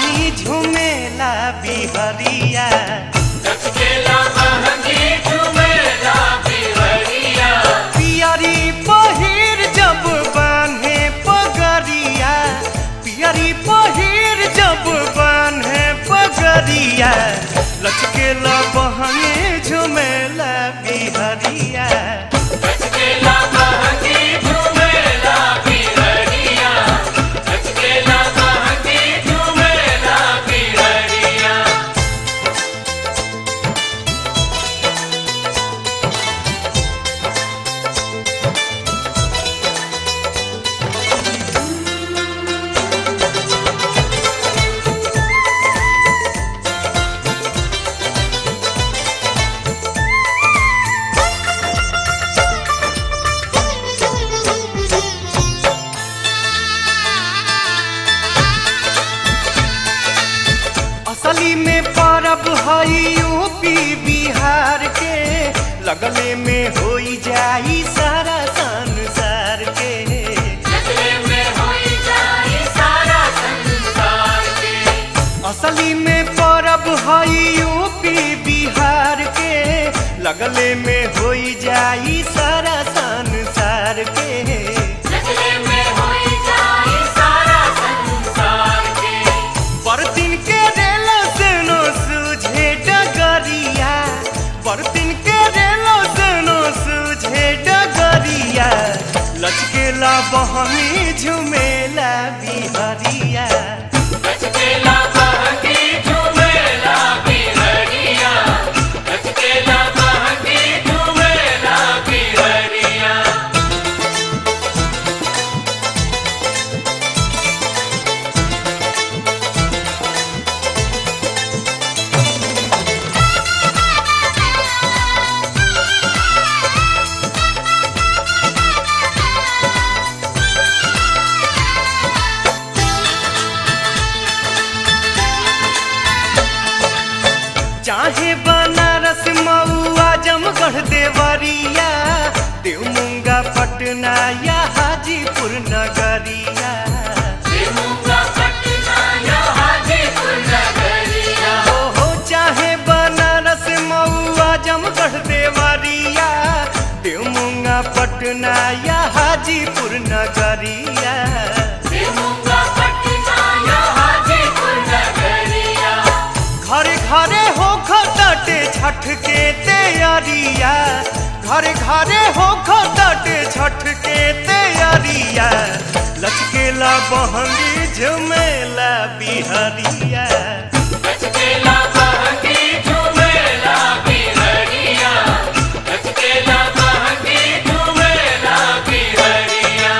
बहनी झुमेला बिहरिया लचकेला महंगी झुमेला बिहरिया पियरी पहिर जब बान्हे पगरिया पियरी पहिर जब बान्हे पगरिया लचकेला बहनी झुमेला बिहरिया लचकेला महंगी झुमेला बिहरिया लचकेला महंगी झुमेला बिहरिया असली में परब हई यूपी बिहार के लगले में होई जाई सारा संसार के लगले में होई जाए सारा संसार के असली में परब हई यूपी बिहार के लगले में होई जाई सारा संसार के लगले में होई जाए सारा संसार के बरतिन के रेलो सेनो सूझे डगरिया बरतिन के रेलो सेनो सूझे डगरिया लचकेला बहनी झुमेला बिहरिया लचकेला महंगी झुमेला बिहरिया लचकेला महंगी झुमेला बिहरिया चाहे बनारस मऊआ जमगढ़ देवरिया देवमुंगा पटना या हाजीपुर नगरिया देवूंगा पटना या हाजीपुर नगरिया हो हो चाहे बनारस मऊआ जमगढ़ देवरिया देवमुंगा पटना या हाजीपुर नगरिया देवूंगा पटना या हाजीपुर नगरिया घरे घरे हो खटाटे छठ के तैयारिया घरे घरे हो खटाटे छठ के तैयारिया लचकेला बहंगी झुमेला बिहरिया लचकेला महंगी झुमेला बिहरिया लचकेला महंगी झुमेला बिहरिया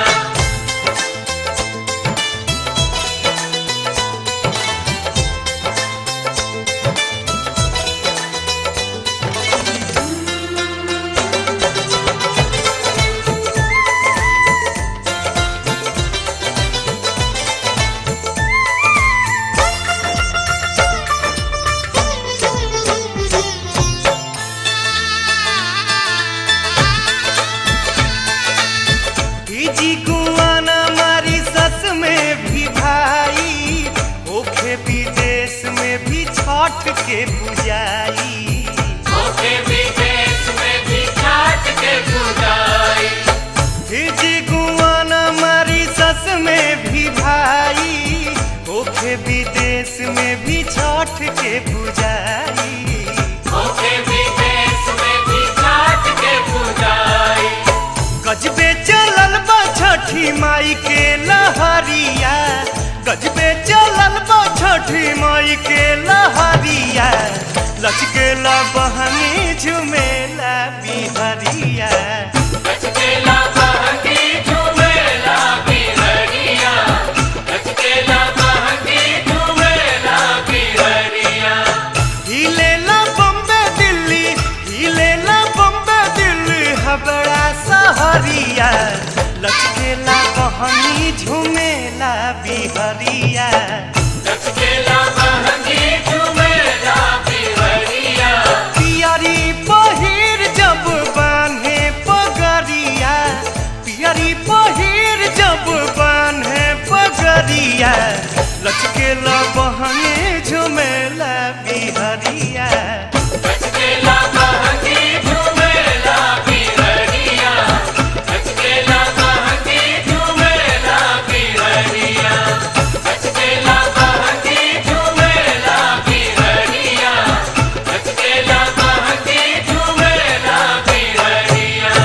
हिजी गुआना मारी सस में भी भाई ओखे विदेश में भी छठ के पुजाई ओके विदेश में भी छाट के पूजाई हिजी गुआना मारी सस में भी भाई ओखे विदेश में भी छठ के पुजाई ओके विदेश में भी छाट के पूजाई गजबे चलल बा छठी माई के लहरिया गजबे चलल बा छठी माई के लहरिया लचकेला बहनी झुमेला बिहरिया लचकेला महंगी झुमेला बिहरिया लचकेला महंगी झुमेला बिहरिया हिलेला बम्बे दिल्ली हिलेला बम्बे दिल्ली हबड़ा सहरिया लचकेला बहनी झुमेला बिहरिया लचकेला महंगी झुमेला बिहरिया पियरी पहिर जब बान्हे पगरिया बहंगे झुमेला बिहरिया लचकेला बहंगी झूमेला बिहरिया लचकेला बहंगी झूमेला बिहरिया लचकेला बहंगी झूमेला बिहरिया लचकेला बहंगी झूमेला बिहरिया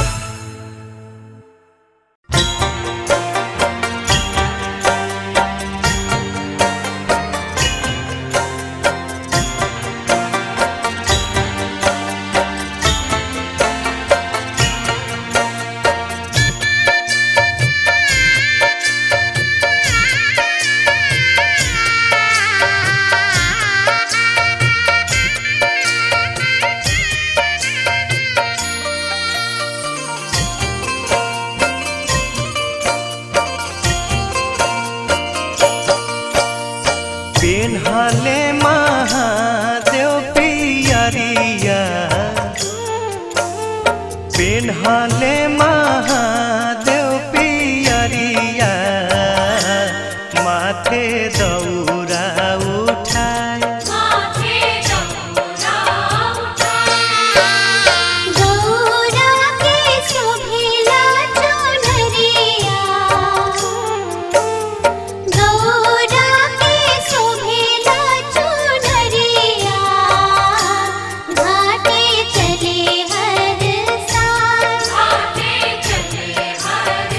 पेन्हले महादेव पियरिया पेन्हले महादेव पियरिया माथे दौरा उठाए माथे दौरा उठाए गौरा के शोभिला चुनरिया गौरा के शोभिला चुनरिया घाटे चले हर साल घाटे चले हर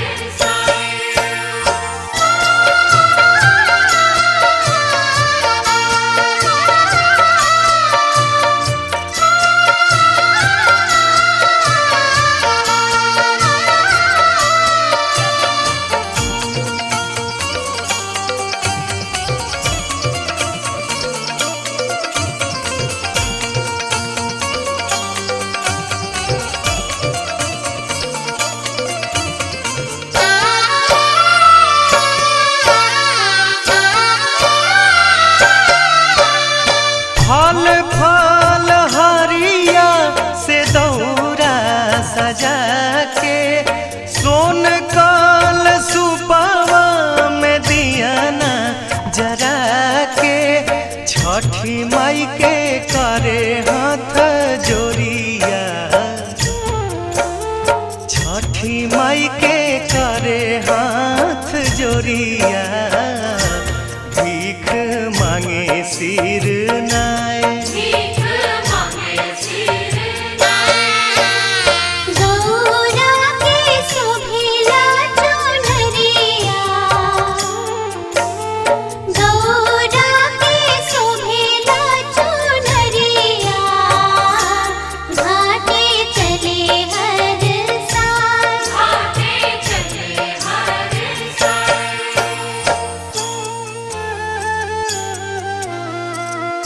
फल फल हरिया से दौरा सजा के सोन कल सुपावा में दियाना जरा के छठी माई के करे हाथ जोरिया छठी माई के करे हाथ जोरिया भीख मांगे सिर नाय भीख मांगे सिर गौरा के शोभिला चुनरिया गौरा के शोभिला चुनरिया घाटे चले हर साल घाटे चले हर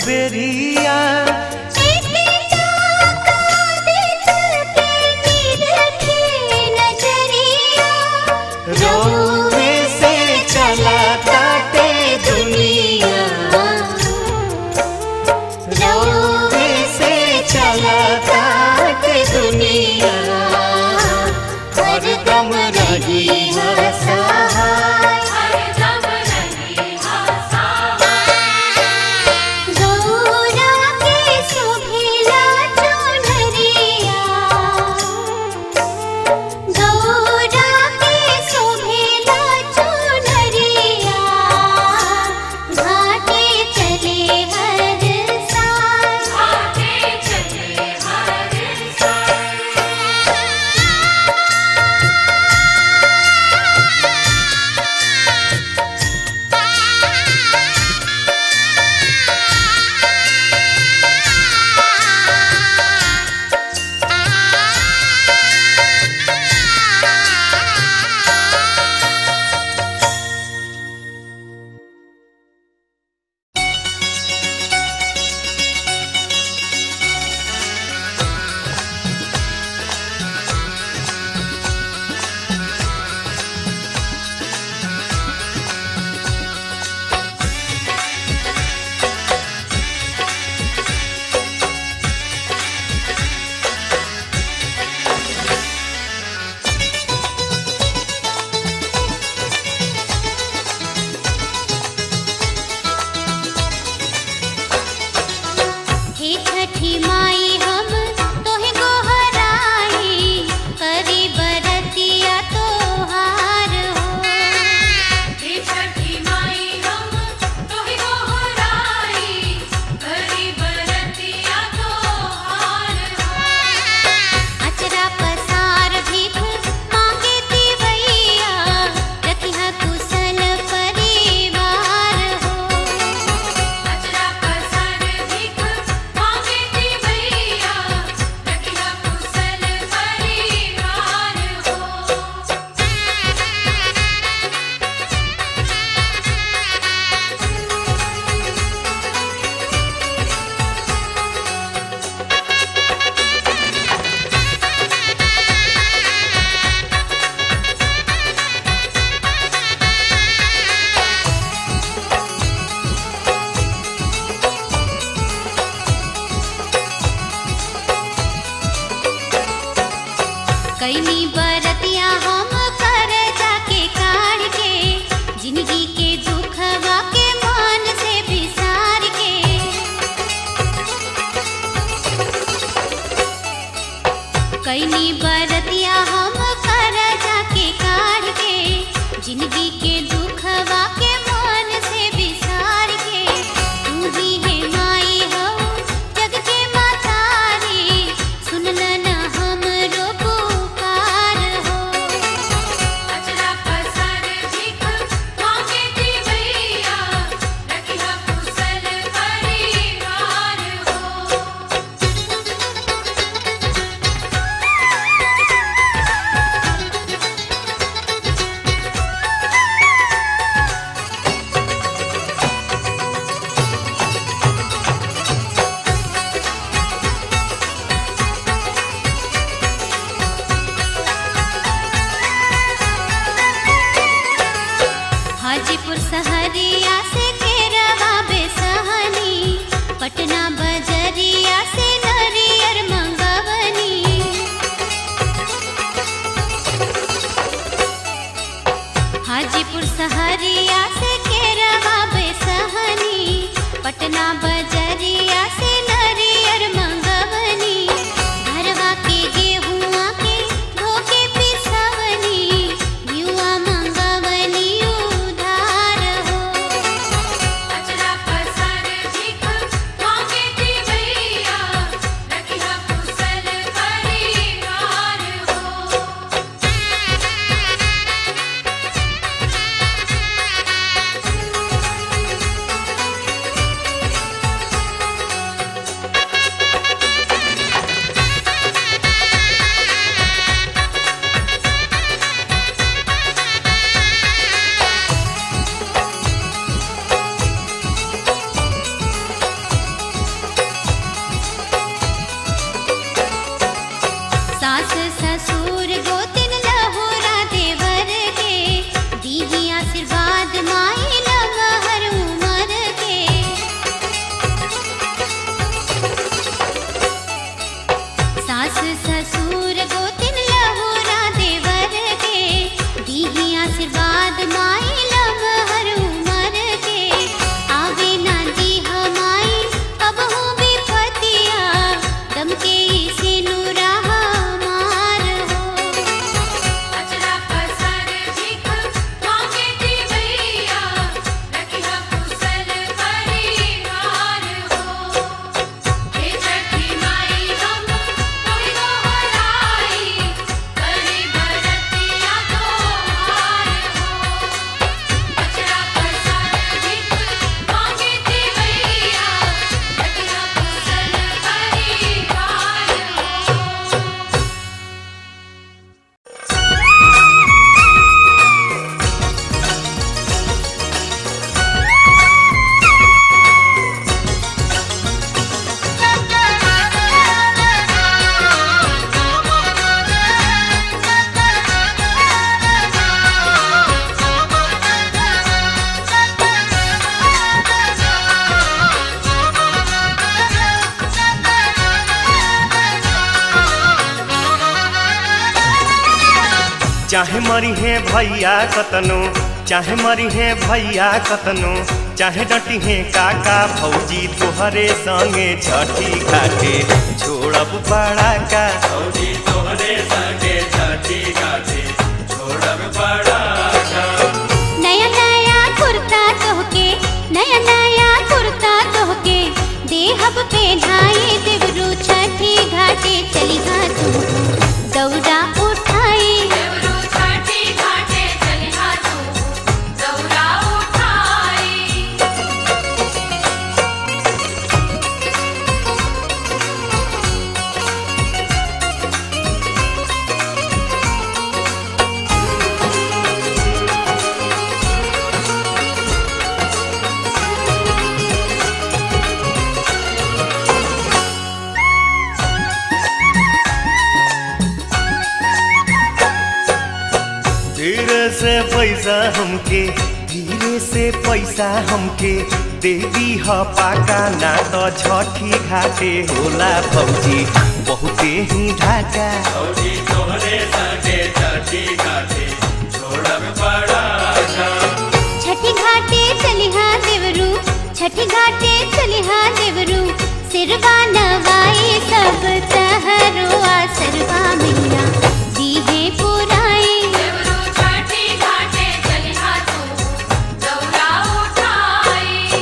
बेरिया रोवे से चला ताटे दुनिया रोवे से चला ताटे दुनिया हरदम रही है सहाय हे छठी माई हम तोहे गोहराई करी बरतिया तोहार हो हे छठी माई हम तोहि गोहराई करी बरतिया तोहार हो अचरा पसार भीख मांगे तिवैया रखिहा कुशल परिवार हो अजरा पसर भीख मांगे ती भैया रखिया कुशल परिवार हो कैनी बरतिया हम कर जाके काढ़ के जिंदगी के दुखवा के मन से बिसार के कैनी बरतिया हम कर जाके काढ़ के जिंदगी के दुखवा के मन से बिसार के तू ही है माई हो जग के मातारी सुनल न हमरो पुकार हो अजरा पसर भीख मांगे चाहे मरी है भैया कतनो चाहे मरी है भैया कतनो चाहे डटी है काका भौजी तोहरे संगे छठी घाटे छोड़ब बड़ा का फौजी तोहरे संगे छठी घाटे छोड़ब बड़ा का नया नया कुर्ता तोहके नया नया कुर्ता तोहके देहब पे ढाई देवरू छठी घाटे चली हाँ तू दौड़ा उठाई देवरू छठी घाटे चली हाथों दौरा उठाई धीरे से पैसा हमके धीरे से पैसा हमके देवी ह पाका ना तो छठी घाटे होला भौजी बहुते ही ढाका फौजी तोहरे संगे छठी घाटे छोड़ब बड़ा का छठी घाटे चली हाँ देवरू छठी घाटे चली हाँ देवरू सिरवा नवाई सब तहरो सरवा मैया दीहे पुराई देवरू छठी घाटे चली हाथों दौरा उठाई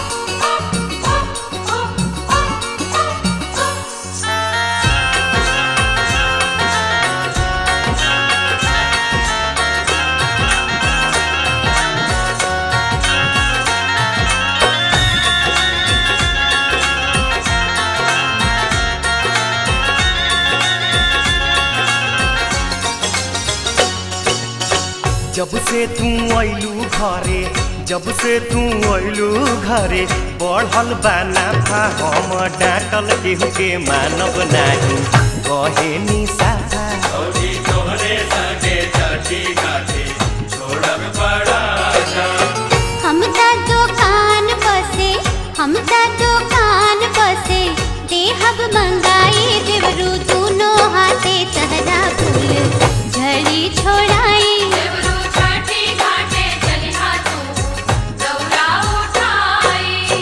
जब से तू अइलू घरे जब से तू अइलू घरे बढ़ल बा नाफा हम डांटल केहू के मानब नाही कहे नी साफा फौजी तोहरे संगे छठी घाटे छोड़ब बड़ा का हम ता दुकान बसे हम ता दुकान बसे देहब मंगाई देवरू दोनों हाथे तहरा फूल झड़ी छोड़ाई देवरू छठी घाटे चली हाथों दौरा उठाई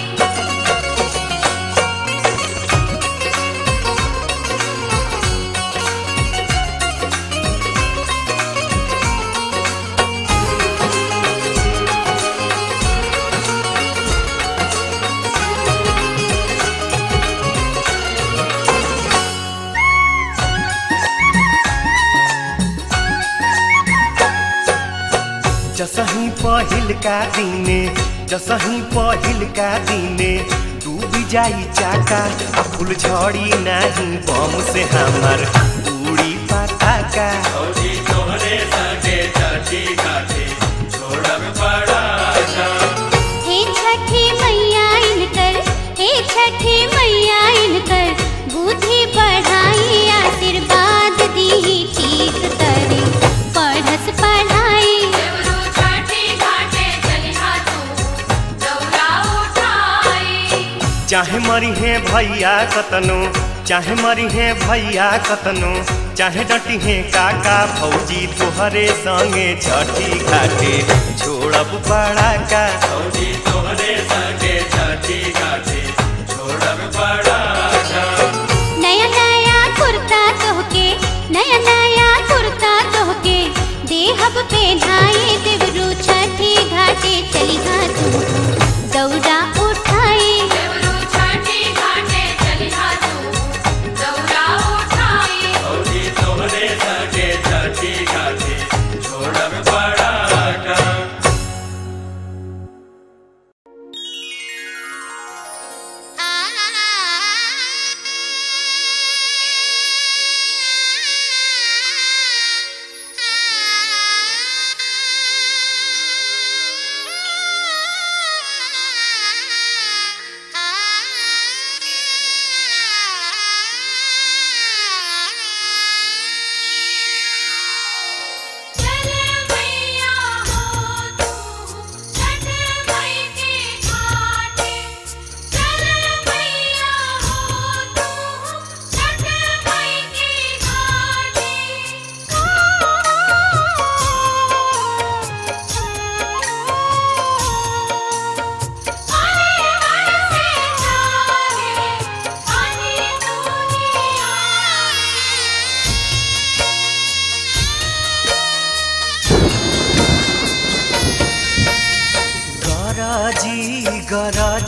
जसही पहिल का दिने जसही पहिल का दिने डूबी जाई चाका आ फूल झड़ी नाही बम से हमार उड़ी पटाका फौजी तोहरे संगे छठी घाटे छोड़ब बड़ा का हे छठी मैया इनकर हे छठी मैया इनकर बुद्धि बढ़ाई आशीर्वाद दी ठीक करे पढ़स पढ़ाई देवरू छठी घाटे चली हाथों दौरा उठाई चाहे मरी है भैया कतनो चाहे मरी है भैया कतनो चाहे डटी है काका भौजी तोहरे संगे छठी घाटे छोड़ब बड़ा का फौजी तोहरे संगे छठी घाटे छोड़ब बड़ा का नया नया कुर्ता तोहके नया नया कुर्ता तोहके देहब पे ढाई देवरू छठी घाटे चली हाँ तू दौड़ा उठाई देवरू छठी घाटे चली हाथों दौरा उठाई फौजी तोहरे संगे छठी घाटे छोड़ब बड़ा का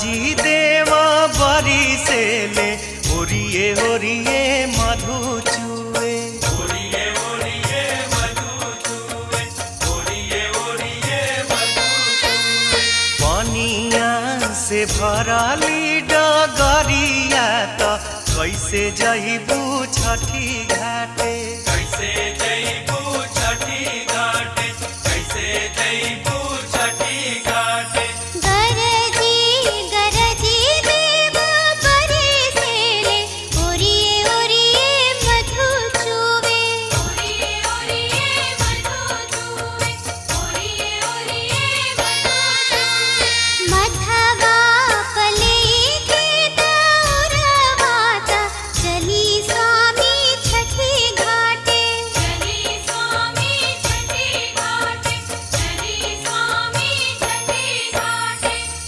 जी देवा बरी से ले ओरिए ओरिए मधु चुए ओरिए ओरिए मधु चूए ओरिए ओरिए मधु चूए पनिया से भरली डगरिया त कैसे जइबू छठी घाटे कैसे जइबू छठी घाटे कैसे जइबू छठी घाटे गरजी गरजी देव परे सेले ओरिए ओरिए मधु चुवे ओरिए ओरिए मधु चूवे ओरिए ओरिए मधु चूवे मधवा पले के दौरवाता चली स्वामी छठी घाटे चली स्वामी छठी घाटे चली स्वामी छठी घाटे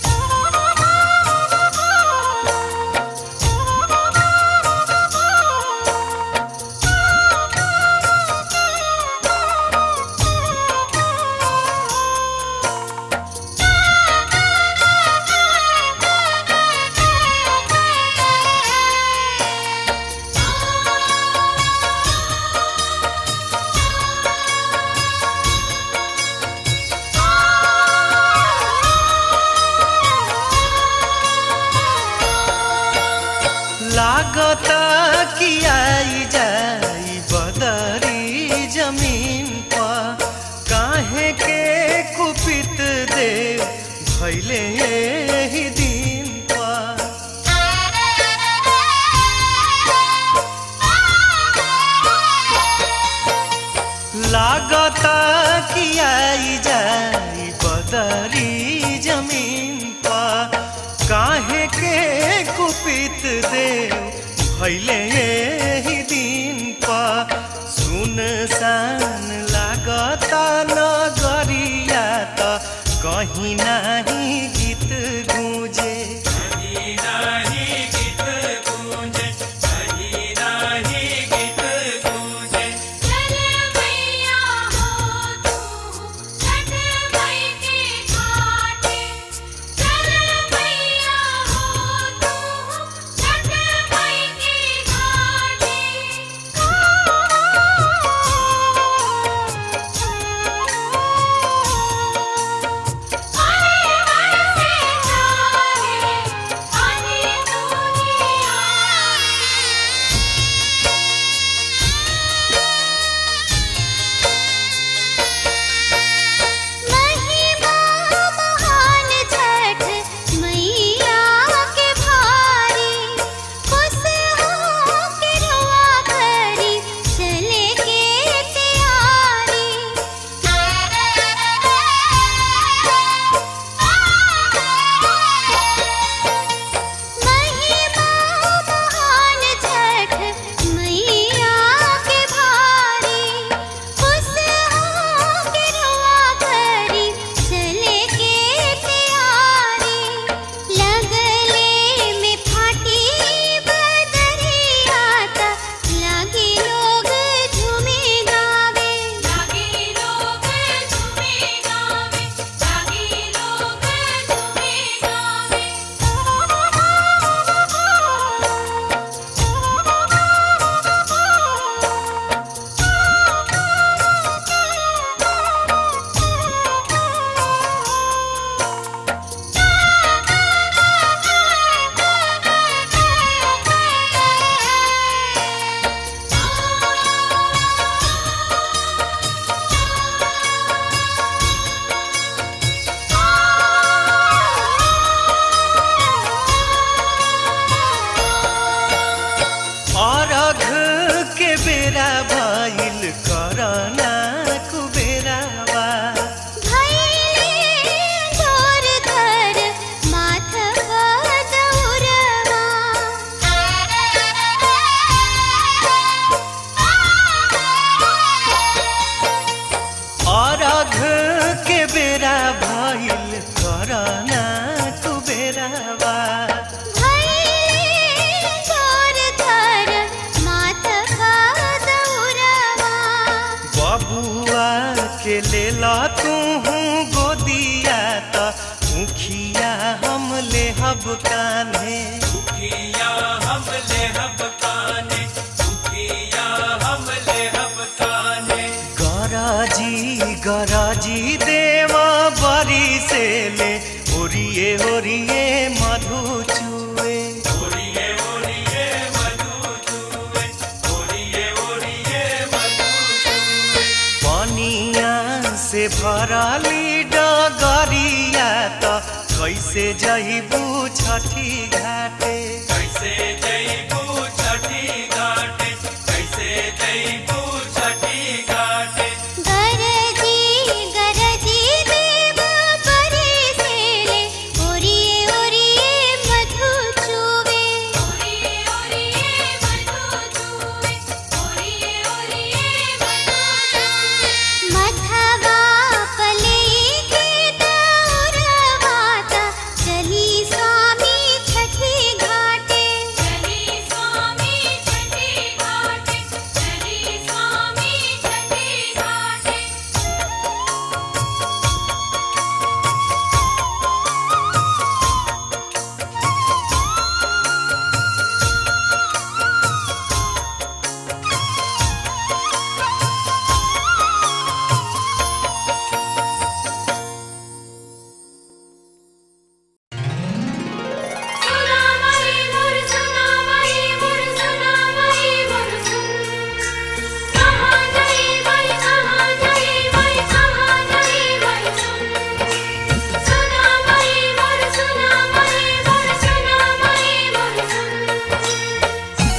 लागता कि आई जाई बदरी जमीन पर काहे के कुपित देव भैले ही दिन पर लागता कि आई जाई बदरी जमीन पर काहे के कुपित देव भैले ही दिन पर सुनसान लागता नगरिया त कहीं नाही गीत गूंजे कहीं नाही गीत गूंजे कहीं नाही गीत गूंजे चल मैया हो तू छठ मई के घाटे चल मैया हो तू छठ मई के घाटे महिमा महान छठ मैया के भारी खुश हो के रुआ करी चले के तैयारी महिमा महान छठ मैया के भारी खुश हो के रुआ करी चले के तैयारी लगले में फाटी बदरिया ता लागे लोग झूमे गावे जागी लोग झूमे गावे जागी लोग झूमे गावे अरघ के बेरा भइल करना कुबेरावा भैले जोर धर माथ अरघ के बेरा भइल करना कुबेरावा भैले जोर धर माथ बबुआ के लेला तू गोदिया त मुखिया हम लेहब कान्हे दुखिया हम ले हब काने दुखिया हम ले हब काने गराजी गराजी देवा बरी से ले ओरिए ओरिए मधु चुए ओरिए ओरिए मधु चूवे ओरिए ओरिए मधु चूवे पनिया से भरली डगरिया त कैसे जइबू छठी घाटे कैसे जईबू छठी घाटे कैसे जईबू छठी घाटे गरजी गरजी देव परे से ले ओरिए ओरिए मधु चूवे ओरिए ओरिए मधु चूवे ओरिए ओरिए मधु चूवे मधवा पले के दौरवाता चली स्वामी छठी घाटे चली स्वामी छठी घाटे चली स्वामी छठी घाटे सुना मई मोर सुना मई मोर सुना मई मोर सुन कहाँ गई मई कहाँ गई मई कहाँ गई मई सुन सुना मई मोर सुना मई मोर सुना मई मोर सुन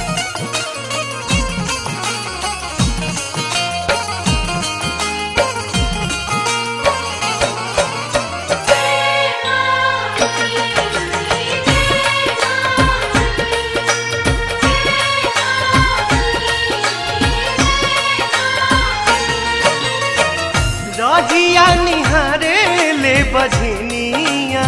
रहिया निहारे ले बझनिया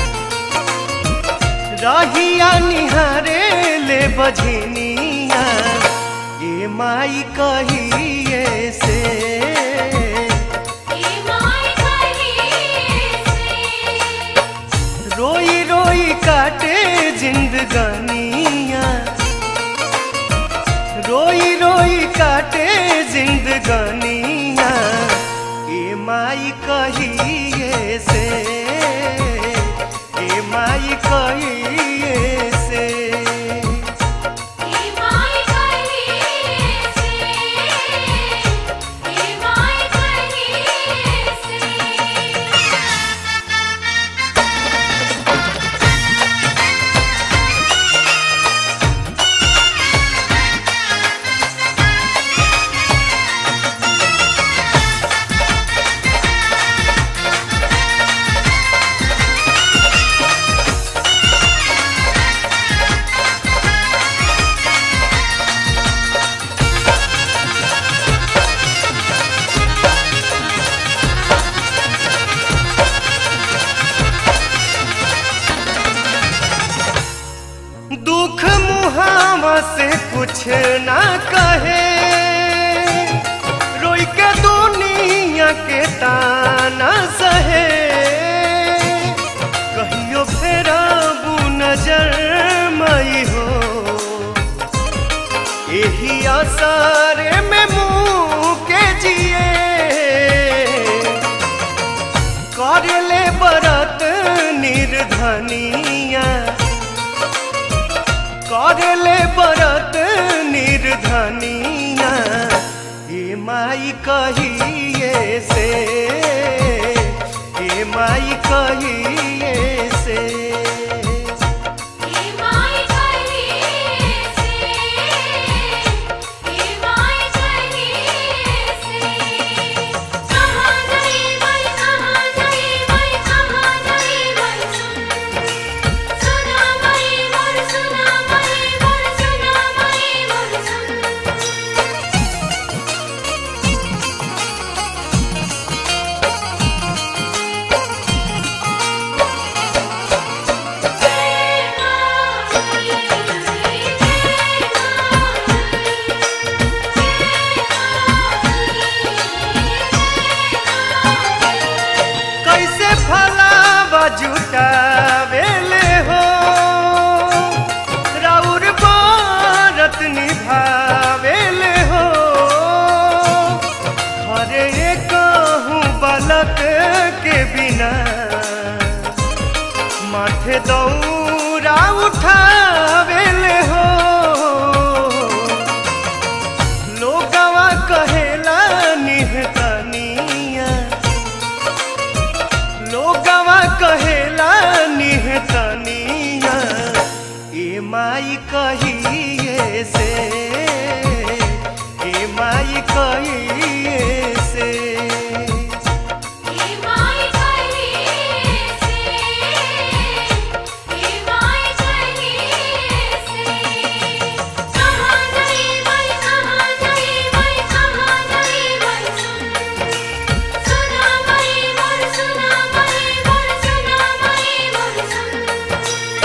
रहिया निहारे ले बझनिया ये माई कहिए से ए माय कहिए से रोई रोई काटे जिंदगानिया रोई रोई काटे जिंदगानिया ए माई कहिए से ए माई कहिए से ए माय कहिए से ए माय कहिए से दुख मुहावा से कुछ ना कहे रोई के दुनिया के ताना सहे कहियो फेरा नजर मई हो यही आसारे में मुँह के जिए करले बरत निर्धनिया करले बरत निर्धनिया हे माई कहिए से हे माई कहिए से ए माय कहिए से ए माय कहिए से कहाँ गई मई कहाँ गई मई कहाँ गई मई सुन सुना मई मोर सुना मई मोर सुना मई मोर सुन दौरा उठावेले हो लोगवा कहेला निहतनिया लोगवा कहेला निहतनिया ए माई कहिए से ए माई कहिए से हे माय कहिए से हे माय कहिए से कहां गई मैं कहां गई मैं कहां गई मैं सुन सुना मैं मोर सुना मैं मोर सुना मैं मोर सुन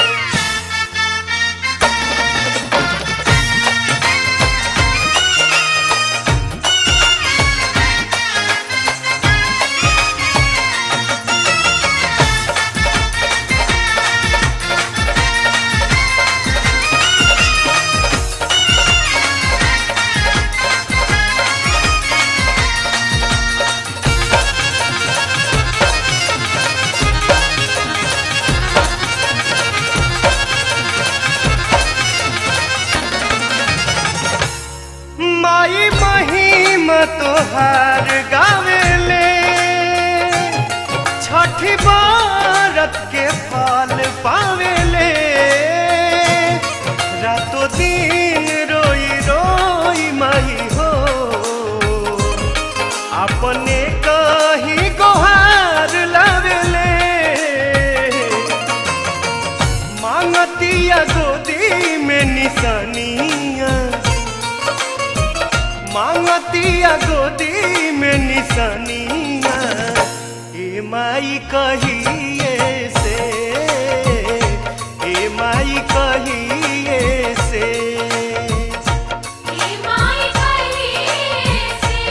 माई महिम तोहार गावेले छठी बारत के फल पावेले रातो दिन रोई रोई माई हो अपने कही गोहार लावेले मांगतिया गोदी में निशानिया मांगतिया गोदी में निशानिया ए माई कहिए से ए माई कहिए से हे माय कहिए से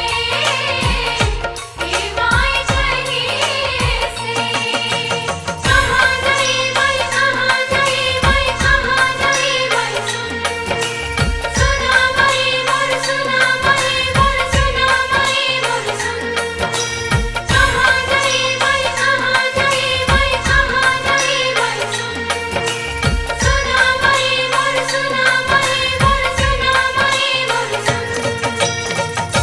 हे माय कहिए से कहां गई मैं कहां गई मैं कहां गई मैं सुन सुना मैं मोर सुना मैं मोर सुना मैं मोर सुन कहां गई मैं कहां गई मैं कहां गई मैं सुन सुना मैं मोर सुना मैं मोर सुना मैं मोर सुन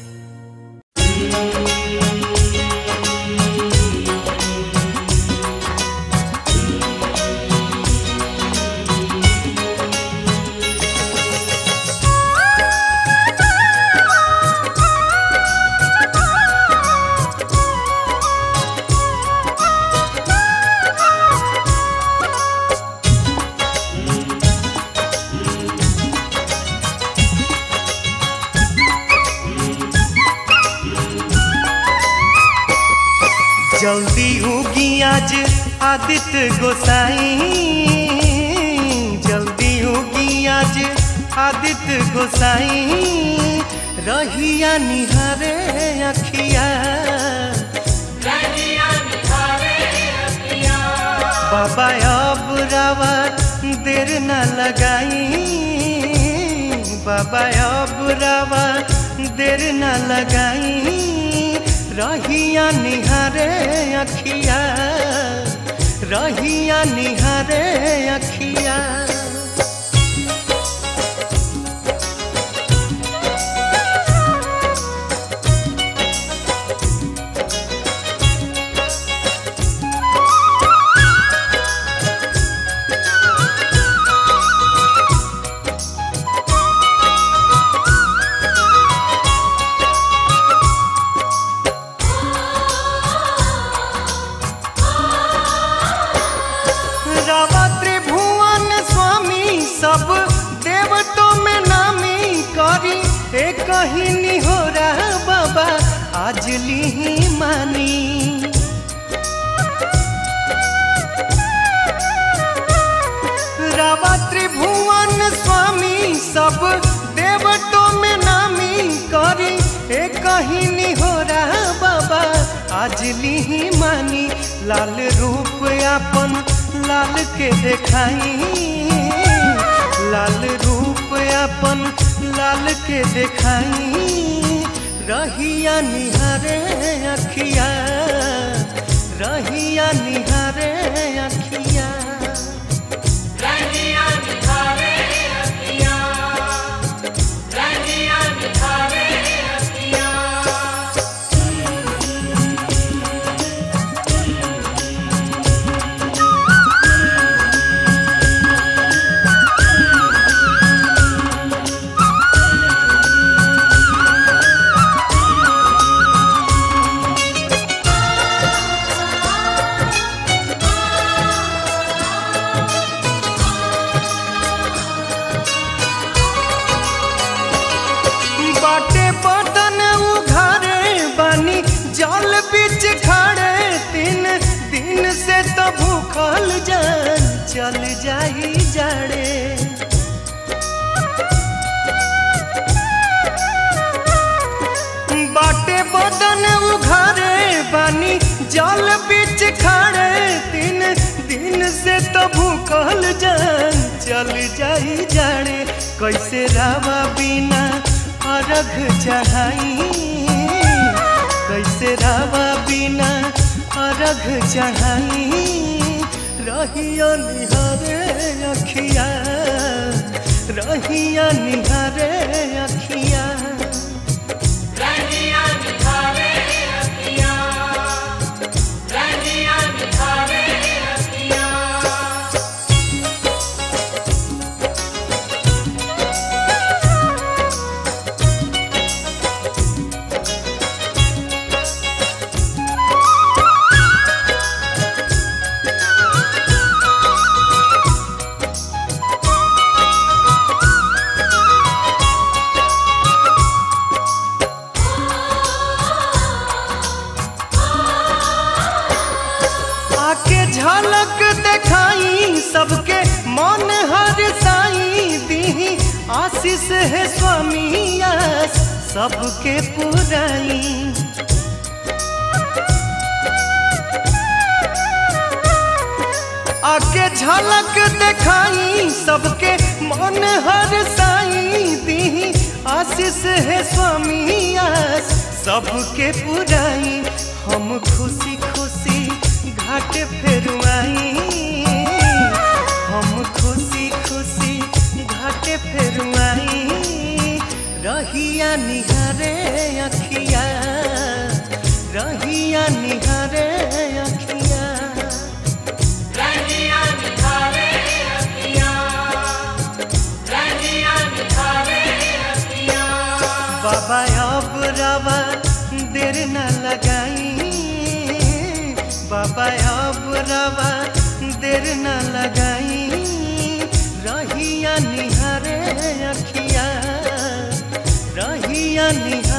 जल्दी उगी आज आदित्य गोसाई जल्दी उगी आज आदित्य गोसाई रहिया निहारे अखिया बाबा अब रावा देर न लगाई बाबा अब रावा देर न लगाई रहिया निहारे अखिया रहिया निहारे अखिया रावा त्रिभुवन स्वामी सब देवतों में नामी करी एक ही निहोरा बाबा आज ली मानी रावा त्रिभुवन स्वामी सब देवतों में नामी करी एक ही निहोरा बाबा आज ली मानी लाल रूप अपन लाल के देखाई लाल रूप अपन लाल के देखाई रहिया निहारे अखिया रहिया निहारे अखिया जान चल जाई जाड़े बाटे बदन उघारे बानी जल बीच खड़े तीन दिन से तो भूखल जान चल जाई जाड़े कैसे रावा बिना अर्घ चढ़ाई कैसे रावा बिना अर्घ चढ़ाई रहिया निहारे अखिया रहिया निहारे अखिया रहिया निहारे अखियाँ रहिया निहारे अखियाँ आके झलक देखाई सबके मन हर साई दी आशीष है स्वामी आस सबके पुराई आके झलक देखाई सबके मन हर साई दी आशीष है स्वामी आस सबके पुराई हम खुशी खुशी घाट फेरुआई हम खुशी खुशी घाट फेरुआई रहिया निहारे अखिया रहिया निहारे अखिया रहिया निहारे अखियाँ रहिया निहारे अखियाँ बाबा अब रवा देर न लगाई बाबा अब रवा देर न लगाई रहिया निहारे अखिया रहिया निहारे